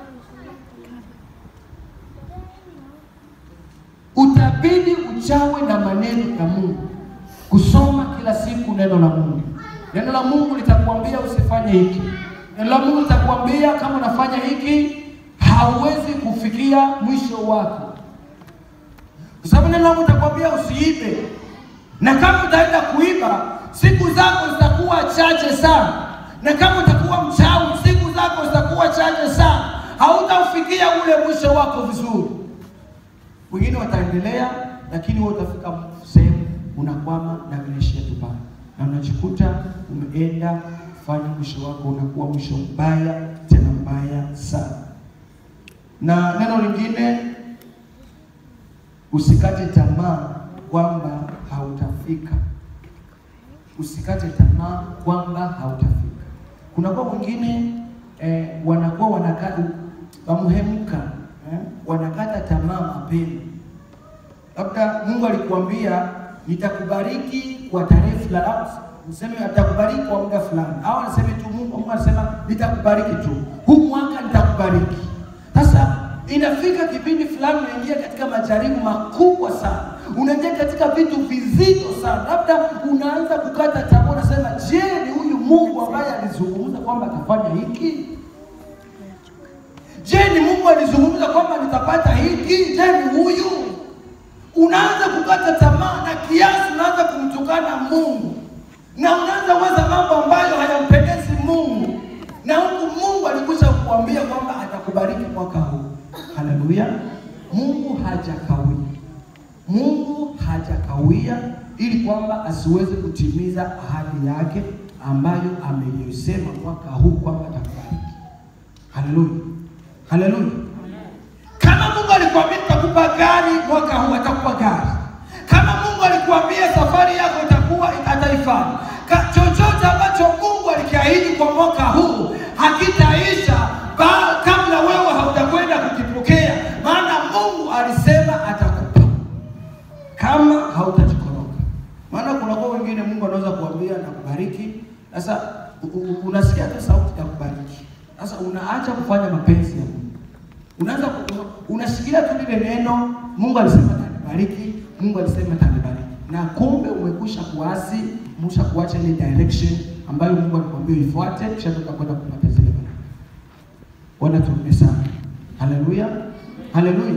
utabidi uchawe na maneno ya Mungu, kusoma kila siku neno la Mungu. Neno la Mungu litakwambia usifanye hiki, neno la Mungu litakwambia kama unafanya hiki hauwezi kufikia mwisho wako, kwa sababu neno la Mungu litakwambia usiibe, na kama utaenda kuiba siku zako zitakuwa zitakuwa chache sana, na kama utakuwa mchawi, siku zako zitakuwa chache sana, hautaufikia ule mwisho wako vizuri. Wengine wataendelea, lakini wewe utafika sehemu unakwama na vinaishia tu pale, na unajikuta umeenda kufanya mwisho wako unakuwa mwisho mbaya, tena mbaya sana. Na neno lingine, usikate tamaa kwamba hautafika. Usikate tamaa kwamba hautafika. Kunakuwa wengine eh, wanakuwa wanakata wamuhemuka eh, wanakata tamaa mapema. Labda Mungu alikuambia nitakubariki kwa tarehe fulani, au niseme atakubariki kwa muda fulani, au anaseme tu Mungu, Mungu anasema nitakubariki tu huu mwaka, nitakubariki. Sasa inafika kipindi fulani unaingia katika majaribu makubwa sana, unaingia katika vitu vizito sana, labda unaanza kukata tamaa, unasema je, ni huyu Mungu ambaye alizungumza kwamba atafanya hiki? Je, ni Mungu alizungumza kwamba nitapata hiki? Je, ni huyu? Unaanza kukata tamaa na kiasi, unaanza kumtukana Mungu na unaanza waza mambo ambayo hayampendezi Mungu, na huku Mungu alikwisha kukuambia kwamba atakubariki mwaka huu. Haleluya! Mungu hajakawia, Mungu hajakawia ili kwamba asiweze kutimiza ahadi yake ambayo ameisema mwaka huu kwamba atakubariki. Haleluya, haleluya! Kama Mungu alikwambia atakupa gari mwaka huu, atakupa gari. Kama Mungu alikuambia safari yako itakuwa ataifanya. Ka- Chochote ambacho Mungu alikiahidi kwa mwaka huu hakitaisha ba- kabla wewe hautakwenda kukipokea, maana Mungu alisema atakupa kama hautajikoroga. Maana kuna kwa wengine Mungu anaweza kuambia na kubariki, sasa u- u- unasikia tu sauti ya kubariki, sasa unaacha kufanya mapenzi ya Mungu unaanza ku- una- unashikilia tu lile neno, Mungu alisema atanibariki, Mungu alisema atanibariki, na kumbe umekwisha kuasi, umesha kuacha ile direction ambayo Mungu alikwambia ifuate, kisha toka kwenda kupata zile baraka. Bwana tuombe sana. Haleluya, haleluya.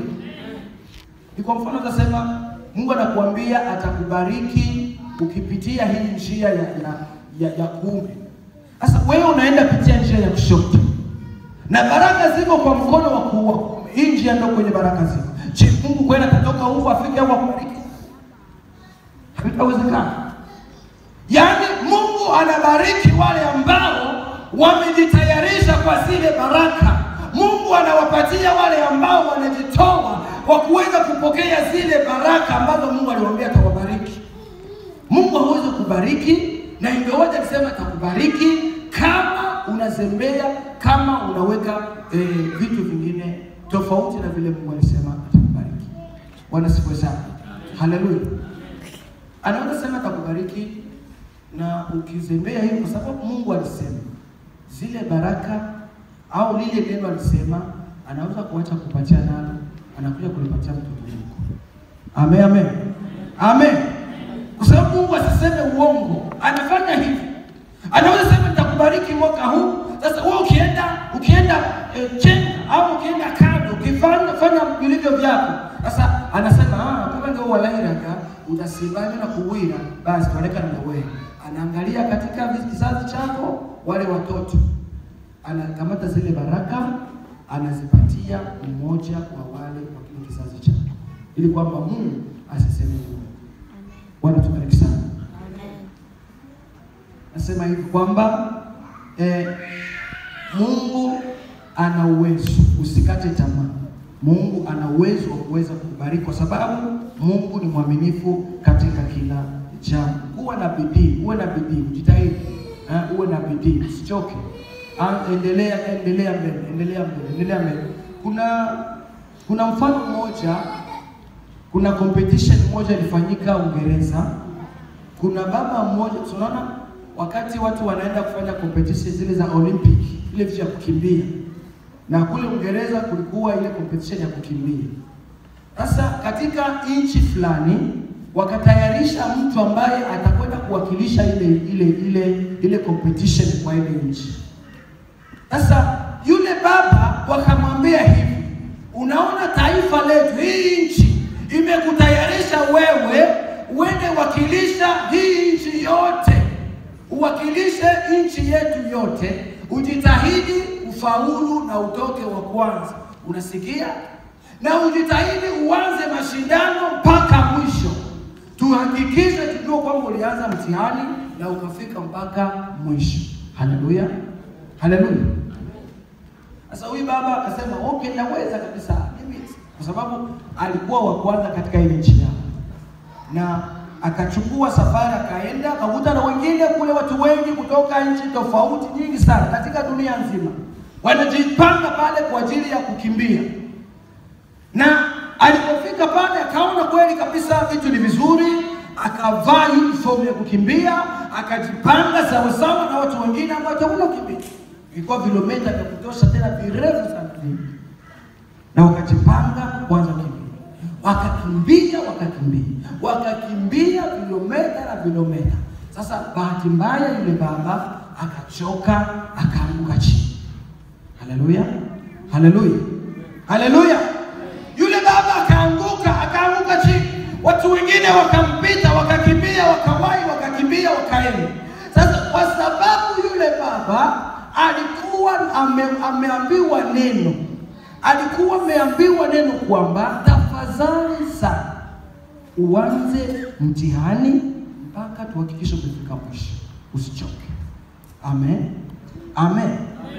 Ni kwa mfano utasema Mungu anakuambia atakubariki ukipitia hii njia ya ya, ya, ya kuume. Sasa wewe unaenda pitia njia ya kushoto na baraka ziko kwa mkono wa kuua. Hii njia ndio kwenye baraka ziko. Je, Mungu kwenda atatoka huko afike hapo akubariki? Havitawezekana. Yaani Mungu anabariki wale ambao wamejitayarisha kwa zile baraka. Mungu anawapatia wale ambao wanajitoa kwa kuweza kupokea zile baraka ambazo Mungu aliwaambia atawabariki. Mungu hawezi kubariki na ingawaje alisema atakubariki kama unazembea, kama unaweka eh, vitu vingine tofauti na vile Mungu alisema atakubariki. Bwana sifiwe sana. Haleluya. Anaweza sema atakubariki na ukizembea hiyo, kwa sababu Mungu alisema zile baraka au lile neno alisema, anaweza kuacha kupatia nalo, anakuja kulipatia mtoto wako. Amen, amen, amen. Kwa sababu Mungu asiseme uongo, anafanya hivi. Anaweza sema nitakubariki mwaka huu. Sasa wewe ukienda ukienda eh, chenga au ukienda kando ukifanya fanya vilivyo vyako, sasa anasema ah, kama ndio walairaga udasimama na kuwira, basi tuonekana na wewe. Anaangalia katika kizazi chako wale watoto, anakamata zile baraka anazipatia mmoja wa wale wa kile kizazi chako, ili kwamba Mungu asiseme uongo. Bwana tubariki sana. Nasema hivi kwamba eh, Mungu ana uwezo, usikate tamaa. Mungu ana uwezo wa kuweza kukubariki kwa sababu Mungu ni mwaminifu katika kila jambo. Kuwa na bidii, uwe na bidii, ujitahidi, eh, uwe na bidii, usichoke. Ah, Endelea, endelea mbele, endelea mbele, endelea mbele. Kuna kuna mfano mmoja, kuna competition moja ilifanyika Uingereza. Kuna baba mmoja, tunaona wakati watu wanaenda kufanya competition zile za Olympic, ile vitu ya kukimbia, na kule Uingereza kulikuwa ile competition ya kukimbia. Sasa katika nchi fulani wakatayarisha mtu ambaye atakwenda kuwakilisha ile ile ile ile competition kwa ile nchi. Sasa yule baba wakamwambia hivi, unaona taifa letu, hii nchi imekutayarisha wewe uende wakilisha hii nchi yote, uwakilishe nchi yetu yote, ujitahidi ufaulu na utoke wa kwanza. Unasikia? Na ujitahidi uanze mashindano mpaka mwisho. Tuhakikishe tujue kwamba ulianza mtihani na ukafika mpaka mwisho. Haleluya, haleluya. Sasa huyu baba akasema okay, naweza kabisa mimi, kwa sababu alikuwa wa kwanza katika ile nchi yao, na akachukua safari, akaenda akakuta na wengine kule, watu wengi kutoka nchi tofauti nyingi sana katika dunia nzima wanajipanga pale kwa ajili ya kukimbia, na alipofika pale akaona kweli kabisa vitu ni vizuri, akavaa uniform ya kukimbia, akajipanga sawasawa na watu wengine ambao watakuwa kukimbia. Ilikuwa vilomita vya kutosha tena virefu sana vile. na wakajipanga kuanza kukimbia, wakakimbia wakakimbia wakakimbia vilometa na vilometa. Sasa bahati mbaya, yule baba akachoka, akaanguka chini. Haleluya, haleluya, haleluya! Yule baba akaanguka, akaanguka chini. Watu wengine wakampita, wakakimbia, wakawahi, wakakimbia, wakaenda. Sasa kwa sababu yule baba alikuwa ame, ameambiwa neno, alikuwa ameambiwa neno kwamba tafadhali sana uanze mtihani mpaka tuhakikishe umefika mwisho, usichoke. Amen, amen.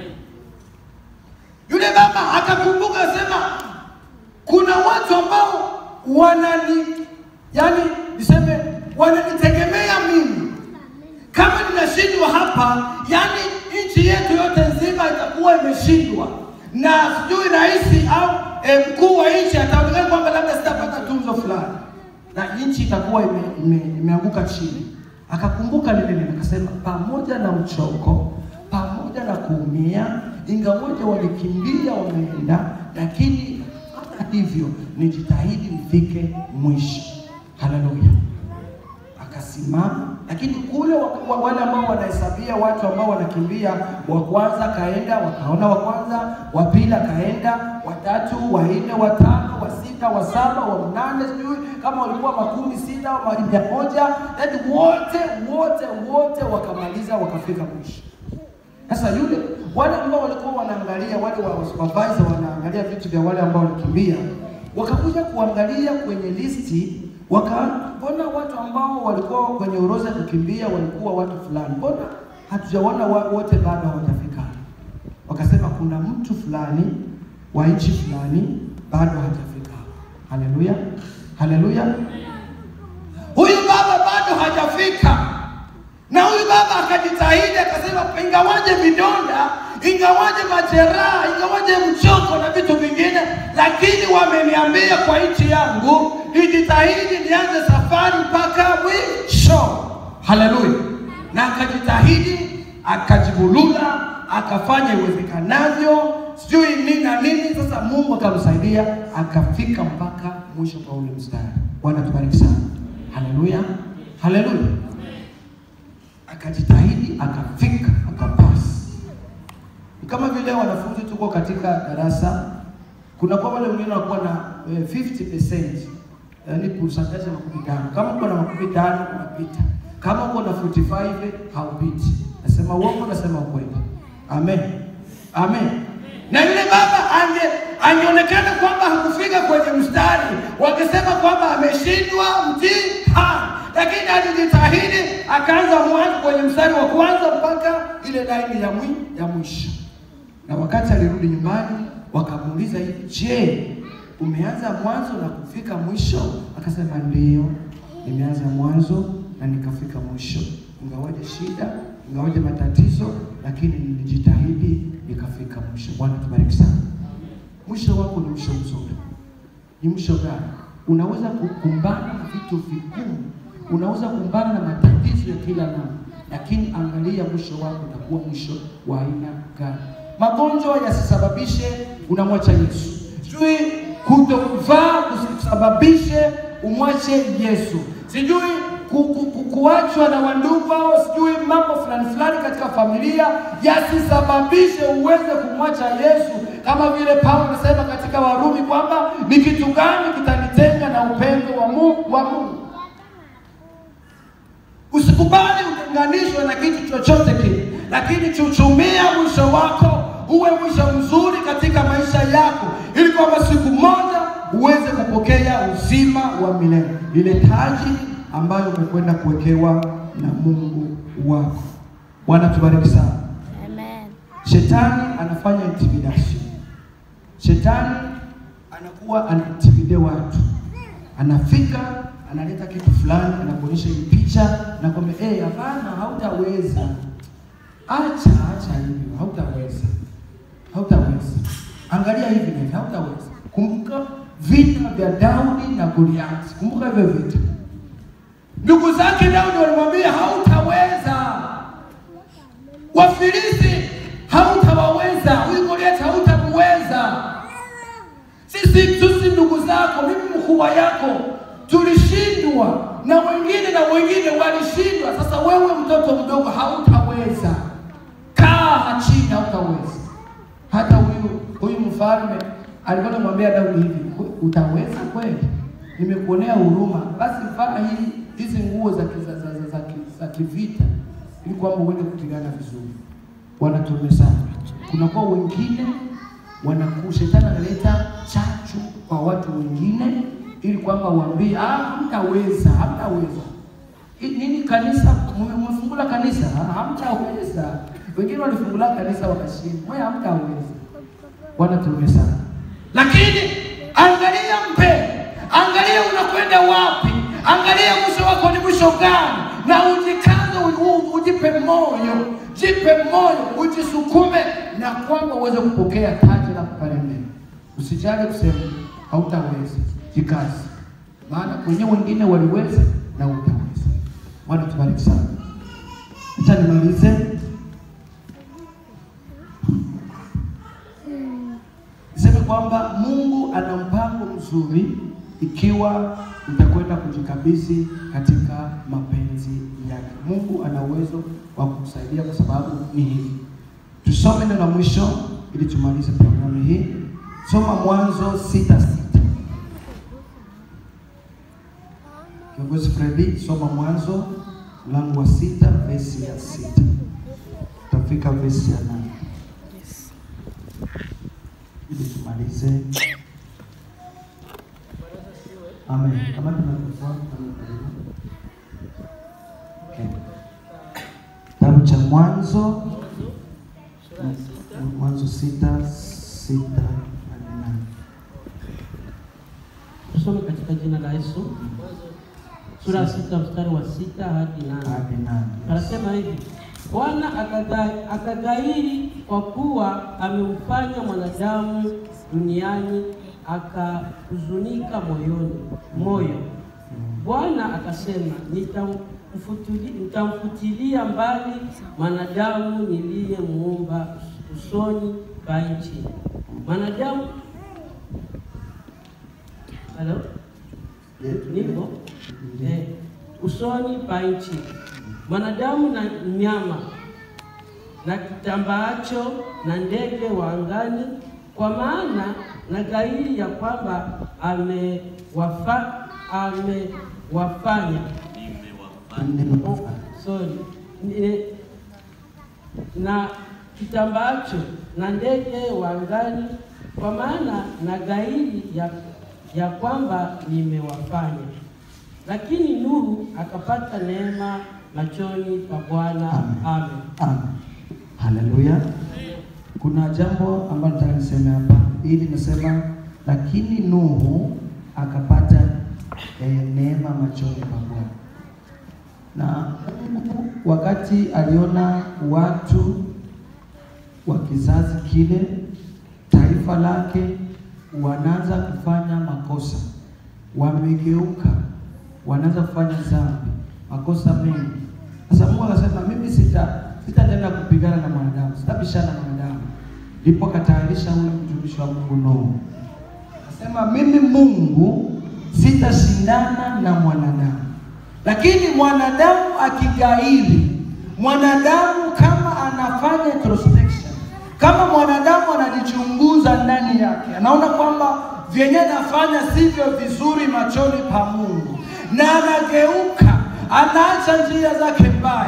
Yule baba akakumbuka, sema kuna watu ambao wanani, yani niseme wananitegemea mimi. Kama ninashindwa hapa, yani nchi yetu yote nzima itakuwa imeshindwa, na sijui rais au eh, mkuu wa nchi ataonekana kwamba labda sitapata tunzo fulani, na nchi itakuwa ime, ime, imeanguka chini. Akakumbuka lile neno, akasema pamoja na mchoko, pamoja na kuumia, ingawaje walikimbia wameenda, lakini hata hivyo nijitahidi nifike mwisho. Haleluya! Akasimama, lakini kule wa- wa- wale ambao wanahesabia watu ambao wanakimbia, wa kwanza kaenda, wakaona wa kwanza, wa pili akaenda, watatu, wa nne, wa tano, wa sita, wa saba, wa mnane, sijui kama walikuwa makumi sita au mia moja, yaani wote wote wote wakamaliza, wakafika mwisho. Sasa yule wale ambao walikuwa wanaangalia wale wa supervisor wanaangalia vitu vya wale ambao walikimbia, wakakuja kuangalia kwenye listi, wakaona watu ambao walikuwa kwenye orodha ya kukimbia walikuwa watu fulani, mbona hatujaona wa- wote bado hawajafika? Wakasema kuna mtu fulani wa nchi fulani bado hajafika. Haleluya, haleluya. Huyu baba bado hajafika, na huyu baba akajitahidi, akasema ingawaje vidonda, ingawaje majeraha, ingawaje mchoko na vitu vingine, lakini wameniambia kwa nchi yangu nijitahidi nianze safari mpaka mwisho. Haleluya! Na akajitahidi, akajibulula, akafanya iwezekanavyo, sijui nini na nini. Sasa Mungu akamsaidia, akafika mpaka mwisho kwa ule mstari. Bwana tubariki sana. Haleluya, haleluya akajitahidi akafika akapasi. Ni kama vile wanafunzi tuko katika darasa, kuna kwa wale wengine wanakuwa na eh, 50% yaani percentage ya makumi tano. Kama uko na makumi tano unapita, kama uko na 45 haupiti. Nasema uongo, nasema ukweli? Amen, amen. Na yule baba ange angeonekana kwamba hakufika kwenye mstari, wakisema kwamba ameshindwa mtihani, lakini alijitahidi akaanza mwanzo kwenye mstari wa kwanza mpaka ile laini ya mwi, ya mwisho. Na wakati alirudi nyumbani, wakamuuliza hivi, je, umeanza mwanzo na kufika mwisho? Akasema ndio, nimeanza mwanzo na nikafika mwisho, ingawaje shida, ingawaje matatizo, lakini nilijitahidi nikafika mwisho. Bwana tubariki sana. Mwisho wako ni mwisho mzuri. Ni mwisho gani? Unaweza kukumbana na vitu vigumu, unaweza kukumbana na matatizo ya kila namna, lakini angalia mwisho wako utakuwa mwisho wa aina gani. Magonjwa yasisababishe unamwacha Yesu, sijui kutovaa kusababishe umwache Yesu, sijui ku, ku, ku, kuachwa na wandugu au sijui mambo fulani fulani katika familia yasisababishe uweze kumwacha Yesu, kama vile Paulo anasema katika Warumi kwamba ni kitu gani kitanitenga na upendo wa Mungu wa Mungu. Usikubali utenganishwe na kitu chochote kile. lakini chuchumia mwisho wako uwe mwisho mzuri katika maisha yako, ili kwamba siku moja uweze kupokea uzima wa milele, ile taji ambayo umekwenda kuwekewa na Mungu wako. Bwana tubariki sana. Amen. Shetani anafanya intimidation. Shetani anakuwa anaintimidate watu, anafika analeta kitu fulani, anakuonyesha hii picha, nakwambia eh, hapana, hautaweza. Acha, acha hivyo, hautaweza, hautaweza. Angalia hivi na hivi, hautaweza. Kumbuka vita vya Daudi na Goliathi, kumbuka hivyo vita. Ndugu zake Daudi walimwambia hautaweza Wafilisti hautawaweza, huyu Goliathi hautamweza. Sisi sisi ndugu zako, mimi mkubwa yako, tulishindwa na wengine na wengine walishindwa. Sasa wewe mtoto mdogo hautaweza, kaa chini, hautaweza. Hata huyu huyu mfalme alikuwa anamwambia Daudi hivi, utaweza kweli? Nimekuonea huruma, basi vaa hii hizi nguo za ki- za, za, za, za, ki- za kivita ili kwamba uende kupigana vizuri. Wanatume sana, kunakuwa wengine wanaku shetani analeta chachu kwa watu wengine ili kwamba waambie ah, hamtaweza, hamtaweza. I- Nini kanisa mume- mmefungula kanisa Ah, hamtaweza. Wengine walifungula kanisa wakashinda, wewe hamtaweza. Bwana tume sana. Lakini angalia mpe, angalia unakwenda wapi, angalia mwisho wako ni mwisho gani, na ujikaze, u- u- ujipe moyo, jipe moyo, ujisukume na kwamba uweze kupokea taji la kuparemea. Usijali kusema hautaweza, jikaze, maana kwenye wengine waliweza na utaweza. Bwana tubariki sana. Acha nimalize. Niseme kwamba Mungu ana mpango mzuri ikiwa utakwenda kujikabidhi katika mapenzi yake. Mungu ana uwezo wa kukusaidia kwa sababu ni hivi. Tusome neno la mwisho ili tumalize programu hii. Soma Mwanzo sita sita. Kiongozi Fredi, soma Mwanzo mlango wa sita vesi ya sita utafika vesi ya nane ili tumalize. Amen. Kama tunavyofuata Okay. Kitabu cha Mwanzo sura ya sita Mwanzo sita sita hadi nane. tusome katika jina la Yesu. Mwanzo sura ya sita mstari wa sita hadi nane. hadi nane. Anasema hivi, Bwana akaga- akagairi kwa kuwa amemfanya mwanadamu duniani, akahuzunika moyoni moyo. Bwana akasema, nitamfutili- nitamfutilia mbali mwanadamu niliyemuumba usoni pa nchi. Mwanadamu halo nipo eh, usoni pa nchi, mwanadamu na mnyama na kitambaacho na ndege wa angani, kwa maana na gairi ya kwamba amewafa amewafanya oh, sorry Ni- na kitambaacho na ndege wa angani, kwa maana na gairi ya, ya kwamba nimewafanya. Lakini Nuhu akapata neema machoni pa Bwana. Amen. Amen. Haleluya. Kuna jambo ambalo nataka niseme hapa, ili nasema lakini Nuhu akapata eh, neema machoni pa Bwana. Na Mungu wakati aliona watu wa kizazi kile, taifa lake wanaanza kufanya makosa, wamegeuka, wanaanza kufanya dhambi, makosa mengi. Sasa Mungu akasema mimi sita sitatenda kupigana na mwanadamu, sitabishana na mwanadamu. Ndipo akatayarisha huyu mtumishi wa Mungu Nuhu, akasema mimi Mungu sitashindana na mwanadamu, lakini mwanadamu akigairi, mwanadamu kama anafanya introspection, kama mwanadamu anajichunguza ndani yake, anaona kwamba vyenye nafanya sivyo vizuri machoni pa Mungu, na anageuka, anaacha njia zake mbaya,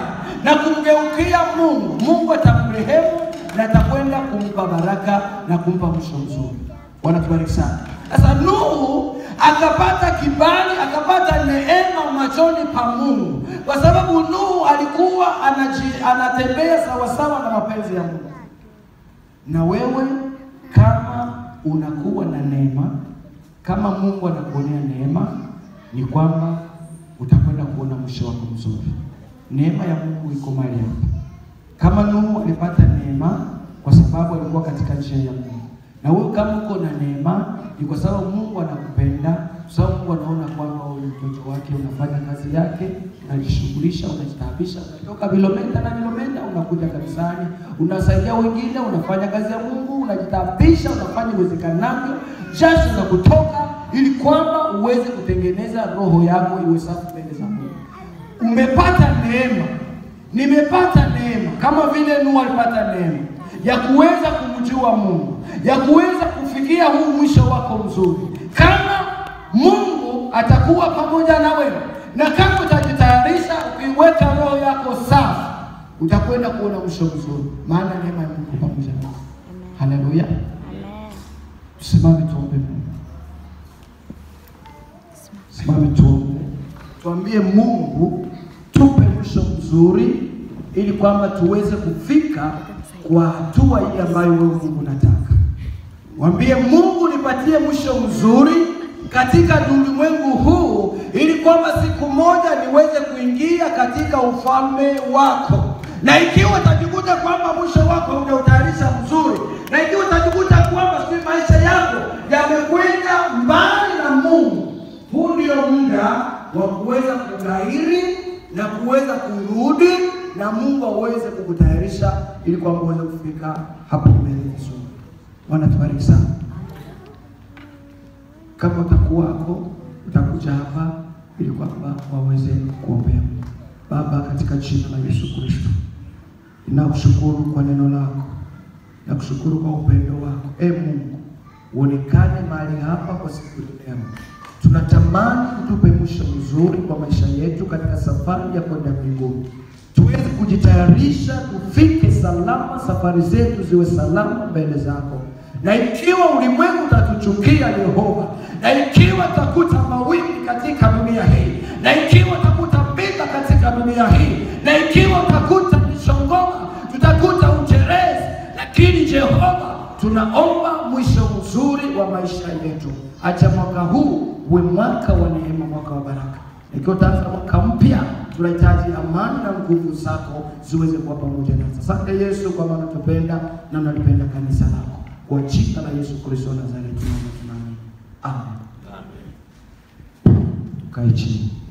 na kumgeukia Mungu, Mungu atamrehemu na atakwenda kumpa baraka na kumpa mwisho mzuri. Bwana tubariki sana. Sasa Nuhu akapata kibali, akapata neema machoni pa Mungu, kwa sababu Nuhu alikuwa anaji, anatembea sawasawa na mapenzi ya Mungu. Na wewe kama unakuwa na neema, kama Mungu anakuonea neema, ni kwamba utakwenda kuona mwisho wako mzuri. Neema ya Mungu iko mahali hapa. Kama Nuhu alipata neema kwa sababu alikuwa katika njia ya Mungu, na wewe kama uko na neema ni kwa sababu Mungu anakupenda, kwa sababu Mungu anaona kwamba wewe ni mtoto wake, unafanya kazi yake, unajishughulisha, unajitaabisha, unatoka vilometa na vilometa, unakuja kanisani, unasaidia wengine, unafanya kazi ya Mungu, unajitaabisha, unafanya uwezekanavyo, jasho za kutoka, ili kwamba uweze kutengeneza roho yako iwe safi mbele za Mungu. Umepata neema, nimepata neema kama vile Nuhu alipata neema ya kuweza kumjua Mungu, ya kuweza kufikia huu mwisho wako mzuri. Kama Mungu atakuwa pamoja na wewe na kama utajitayarisha, ukiweka roho yako safi, utakwenda kuona mwisho mzuri, maana neema ya Mungu pamoja na wewe. Haleluya! Tusimame tuombe Mungu. Simame tuombe, tuambie Mungu tupe mwisho mzuri, ili kwamba tuweze kufika kwa hatua hii ambayo wewe Mungu unataka. Mwambie Mungu, nipatie mwisho mzuri katika ulimwengu huu, ili kwamba siku moja niweze kuingia katika ufalme wako. Na ikiwa utajikuta kwamba mwisho wako hujautayarisha mzuri, na ikiwa utajikuta kwamba si maisha yako yamekwenda mbali na Mungu, huu ndio muda wa kuweza kughairi na kuweza kurudi na Mungu aweze kukutayarisha ili kwamba uweze kufika hapo mbele vizuri. Bwana tubariki sana. Kama utakuwako utakuja hapa ili kwamba waweze kuombea. Baba, katika jina la Yesu Kristo, ninakushukuru kwa neno lako, nakushukuru kwa upendo wako. E Mungu, uonekane mahali hapa kwa siku ya leo. Tunatamani utupe mwisho mzuri kwa maisha yetu katika safari ya kwenda mbinguni, tuweze kujitayarisha tufike salama, safari zetu ziwe salama mbele zako. Na ikiwa ulimwengu utatuchukia Yehova, na ikiwa takuta mawimbi katika dunia hii, na ikiwa takuta vita katika dunia hii, na ikiwa takuta mishongoma, tutakuta ujerezi, lakini Jehova, tunaomba mwisho mzuri wa maisha yetu. Acha mwaka huu uwe mwaka wa neema, mwaka wa baraka. Ikiwa utaanza mwaka mpya, tunahitaji amani na nguvu zako ziweze kuwa pamoja nasi. Asante Yesu, kwa maana tupenda na unalipenda kanisa lako. Kwa jina la Yesu Kristo wa Nazareti tunaomba tunaamini. Amen. Kae chini.